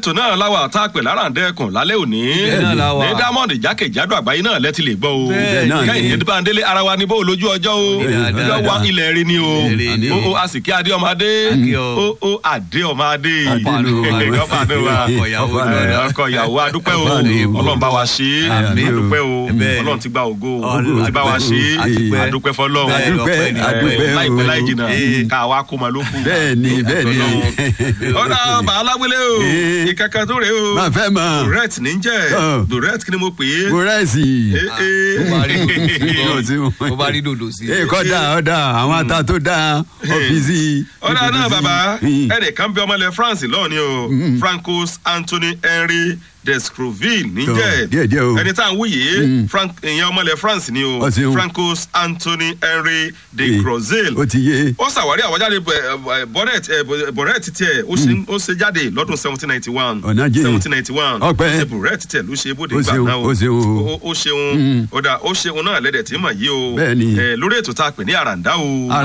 ètò náà láwa tá a pè láràǹdẹ̀kùn lálẹ́ òní Bẹ́ẹ̀ náà la wà. ní diamond jákèjádò àgbáyé náà lẹ́tì lè gbọ́ o Bẹ́ẹ̀ náà ni. kẹ́hìndé báńdélé ara wa ni bó lójú ọjọ́ o Dáadáa. ọjọ́ wa ilẹ̀ rí ni o Ilẹ̀ rí ni. o o àsìkí adé ọmọ adé Akí ọ. o o adé ọmọ adé Ọ̀pá àánú wa. ọ̀pá àánú wa Ọkọ ìyàwó Ọ̀pá náà. àánú. ọkọ ìyàwó adúpẹ́ o Ọ̀pá àánú. ọlọ́run bá wa ṣe é Àmín. adúpẹ́ o Bẹ́ẹ̀ ni. ọlọ́run ti gba ògo Ọlọ́run ti bá wa ṣe é adúpẹ́. adúpẹ́ fọlọ́run Bẹ́ẹ̀ Adúpẹ́, ọpẹ́ ni. adúpẹ́. Eh, láìpẹ́ o. láì jìnnà Eh. ká wa kó ma ló kù bẹ́ẹ̀ ni bẹ́ẹ̀ ni ọ̀dà bàáláwílé o Eh. ìkẹ́kẹ́ tó rè o máa fẹ́ mọ̀ duret ní jẹ́ Oh. duret kí ni mo pè é kúrẹ́sì Eh, eh. Ó bá rí dòdò sí. Ó ti- Ó bá rí dòdò sí. ee kọ́dà ọ̀dà àwọn ata tó dáa ọ́fíìsì. ọ̀dà náà bàbá Mm. ẹnìkan bí ọmọlẹ̀ France lọ́ọ̀ni o Francos Anthony Henry Descroville Tọ́, níjẹ́ díẹ̀díẹ̀ o. ẹni tá à ń wúyè Frank ìyẹn ọmọlẹ̀ France ni o Ó ṣeun. Francos Anthony Henry de Eh, Crozille ó ti yé ó ṣàwárí àwọjáde bonnet bonnet tiẹ̀ ó ṣe ó ṣe jáde lọ́dún seventeen ninety one Ọ̀nà jìn. seventeen ninety one Ọpẹ́. ṣe bonnet tiẹ̀ ló ṣe bóde Ó gbà ṣeun, náà ó ṣeun o. ó ṣeun ó dà ó ṣeun náà lẹ́dẹ̀ tí mà yí o Bẹ́ẹ̀ ni. Eh, lórí ètò tá a pè ní àràǹdá o Àrà-